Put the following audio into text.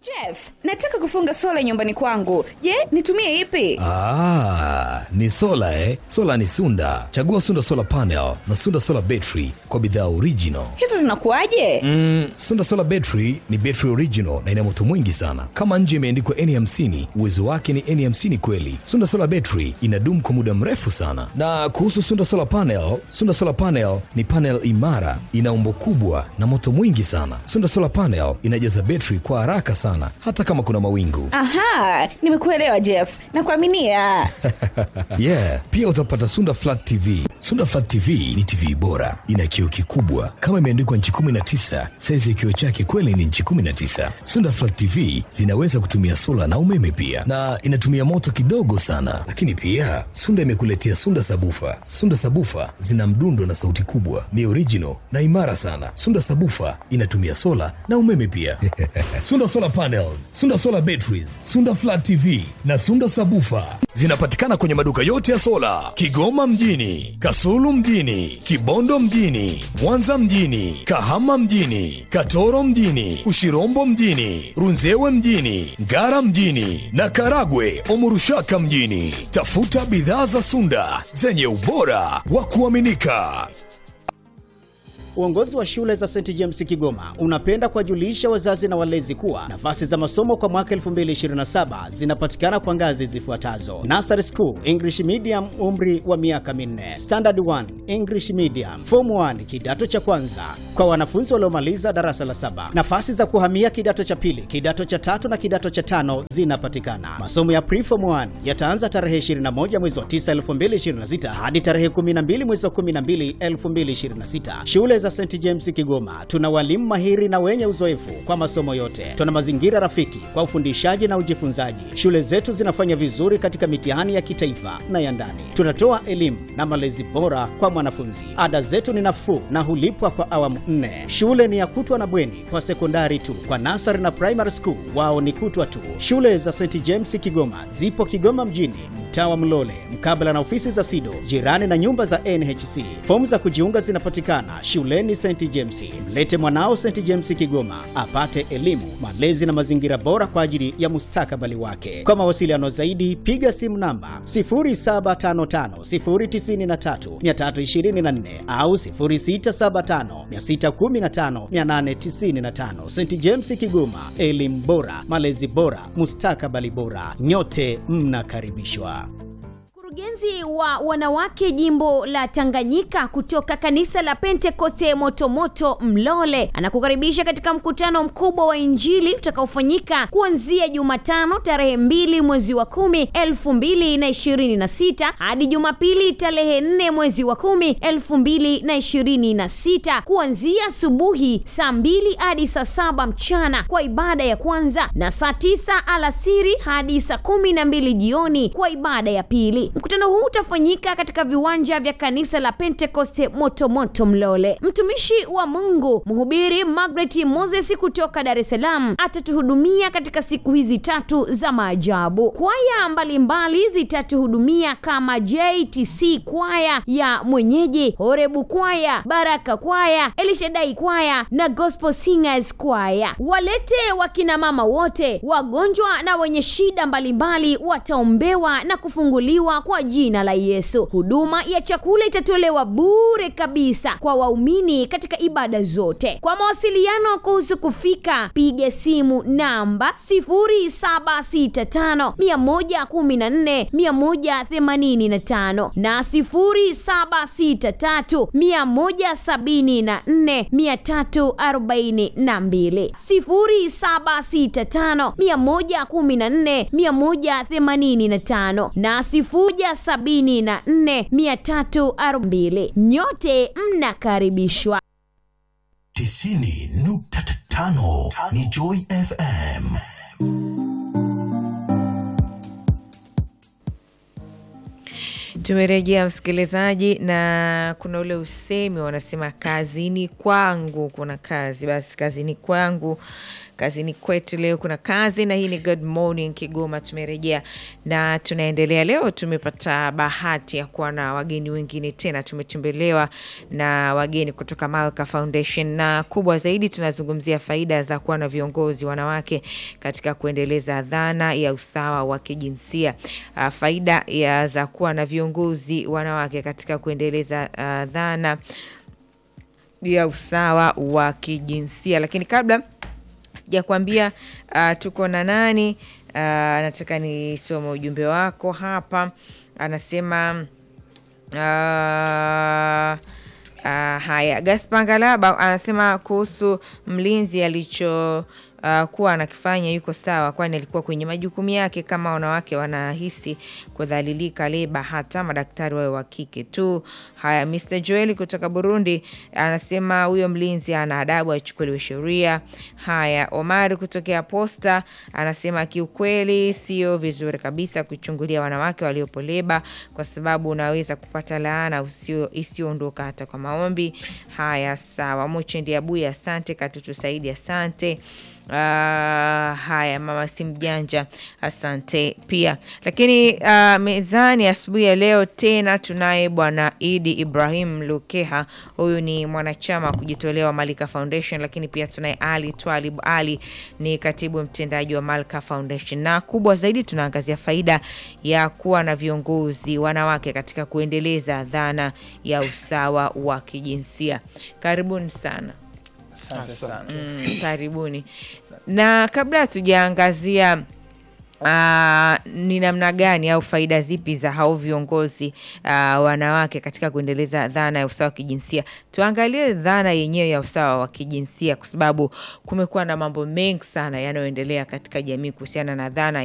Jeff, nataka kufunga sola nyumbani kwangu. Je, nitumie ipi? Ah, ni sola eh? Sola ni Sunda. Chagua Sunda Solar Panel na Sunda Solar Battery kwa bidhaa original. Hizo zinakuwaje? Mm, Sunda Solar Battery ni battery original na ina moto mwingi sana. Kama nje imeandikwa N50, uwezo wake ni N50 kweli. Sunda Solar Battery inadumu kwa muda mrefu sana. Na kuhusu Sunda Solar Panel, Sunda Solar Panel ni panel imara, ina umbo kubwa na moto mwingi sana. Sunda Solar Panel inajaza battery kwa haraka sana hata kama kuna mawingu. Aha, nimekuelewa Jeff. Nakuaminia. yeah, pia utapata Sunda Flat TV. Sunda Flat TV ni TV bora, ina kioo kikubwa kama imeandikwa nchi 19. Saizi ya kioo chake kweli ni nchi 19. Sunda Flat TV zinaweza kutumia sola na umeme pia, na inatumia moto kidogo sana. Lakini pia Sunda imekuletea Sunda Sabufa. Sunda Sabufa zina mdundo na sauti kubwa, ni original na imara sana. Sunda Sabufa inatumia sola na umeme pia. Sunda Solar Panels, Sunda Solar Batteries, Sunda Flat TV na Sunda Sabufa zinapatikana kwenye maduka yote ya sola Kigoma mjini, Kasulu mjini, Kibondo mjini, Mwanza mjini, Kahama mjini, Katoro mjini, Ushirombo mjini, Runzewe mjini, Ngara mjini na Karagwe Omurushaka mjini. Tafuta bidhaa za Sunda zenye ubora wa kuaminika. Uongozi wa shule za St James Kigoma unapenda kuwajulisha wazazi na walezi kuwa nafasi za masomo kwa mwaka 2027 zinapatikana kwa ngazi zifuatazo: Nursery School English Medium, umri wa miaka minne; Standard 1 English Medium; Form 1 kidato cha kwanza kwa wanafunzi waliomaliza darasa la saba. Nafasi za kuhamia kidato cha pili, kidato cha tatu na kidato cha tano zinapatikana. Masomo ya Preform 1 yataanza tarehe 21 mwezi wa 9 2026 hadi tarehe 12 mwezi wa 12 2026. Shule za St James Kigoma tuna walimu mahiri na wenye uzoefu kwa masomo yote. Tuna mazingira rafiki kwa ufundishaji na ujifunzaji. Shule zetu zinafanya vizuri katika mitihani ya kitaifa na ya ndani. Tunatoa elimu na malezi bora kwa mwanafunzi. Ada zetu ni nafuu na hulipwa kwa awamu nne. Shule ni ya kutwa na bweni kwa sekondari tu. Kwa nasari na primary school wao ni kutwa tu. Shule za St James Kigoma zipo Kigoma mjini, mtaa wa Mlole, mkabala na ofisi za SIDO, jirani na nyumba za NHC. Fomu za kujiunga zinapatikana shuleni St James. Mlete mwanao St James Kigoma apate elimu, malezi na mazingira bora kwa ajili ya mustakabali wake. Kwa mawasiliano zaidi, piga simu namba 0755093324 au 0675615895. St James Kigoma, elimu bora, malezi bora, mustakabali bora. Nyote mnakaribishwa. Mkurugenzi wa wanawake jimbo la Tanganyika kutoka kanisa la Pentekoste Motomoto Mlole anakukaribisha katika mkutano mkubwa wa Injili utakaofanyika kuanzia Jumatano tarehe mbili mwezi wa kumi elfu mbili na ishirini na sita hadi Jumapili tarehe nne mwezi wa kumi elfu mbili na ishirini na sita kuanzia asubuhi saa mbili hadi saa saba mchana kwa ibada ya kwanza na saa tisa alasiri hadi saa kumi na mbili jioni kwa ibada ya pili. Mkutano huu utafanyika katika viwanja vya kanisa la Pentekoste Motomoto Mlole. Mtumishi wa Mungu mhubiri Margaret Moses kutoka Dar es Salaam atatuhudumia katika siku hizi tatu za maajabu. Kwaya mbalimbali zitatuhudumia kama JTC kwaya ya mwenyeji, Horebu kwaya, Baraka kwaya, Elishadai kwaya na Gospel Singers kwaya. Walete wakina mama wote, wagonjwa na wenye shida mbalimbali wataombewa na kufunguliwa kwa jina la Yesu. Huduma ya chakula itatolewa bure kabisa kwa waumini katika ibada zote. Kwa mawasiliano kuhusu kufika, piga simu namba 0765 114 185 na 0763 174 342 0765 114 185 na sifuja sabini na nne mia tatu arobaini. Nyote mnakaribishwa. tisini nukta tano ni Joy FM. Tumerejea msikilizaji, na kuna ule usemi wanasema kazini kwangu kuna kazi. Basi kazini kwangu, kazini kwetu leo kuna kazi, na hii ni Good Morning Kigoma. Tumerejea na tunaendelea. Leo tumepata bahati ya kuwa na wageni wengine tena, tumetembelewa na wageni kutoka Malka Foundation, na kubwa zaidi tunazungumzia faida za kuwa na viongozi wanawake katika kuendeleza dhana ya usawa wa kijinsia. Uh, faida ya za kuwa na viongozi wanawake katika kuendeleza uh, dhana ya usawa wa kijinsia. Lakini kabla sijakwambia uh, tuko na nani, uh, nataka nisome ujumbe wako hapa. Anasema uh, Uh, haya Gaspar Ngalaba anasema kuhusu mlinzi alicho uh, kuwa anakifanya yuko sawa, kwani alikuwa kwenye majukumu yake. Kama wanawake wanahisi kudhalilika, leba hata madaktari wawe wa kike tu. Haya, Mr Joel kutoka Burundi anasema huyo mlinzi ana adabu, achukuliwe sheria. Haya, Omari kutokea Posta anasema kiukweli sio vizuri kabisa kuchungulia wanawake waliopo leba, kwa sababu unaweza kupata laana isiyoondoka hata kwa maombi. Haya, sawa. Mochendi Abuya, asante. Katutu Saidi, asante. Uh, haya mama si mjanja, asante pia. Lakini uh, mezani asubuhi ya leo tena tunaye bwana Idi Ibrahim Lukeha, huyu ni mwanachama wa kujitolea wa Malika Foundation, lakini pia tunaye Ali Twalib Ali, ni katibu mtendaji wa Malika Foundation, na kubwa zaidi tunaangazia faida ya kuwa na viongozi wanawake katika kuendeleza dhana ya usawa wa kijinsia. Karibuni sana. Asante sana. Mm, karibuni. Na kabla hatujaangazia uh, ni namna gani au faida zipi za hao viongozi uh, wanawake katika kuendeleza dhana ya usawa wa kijinsia, tuangalie dhana yenyewe ya usawa wa kijinsia, kwa sababu kumekuwa na mambo mengi sana yanayoendelea katika jamii kuhusiana na dhana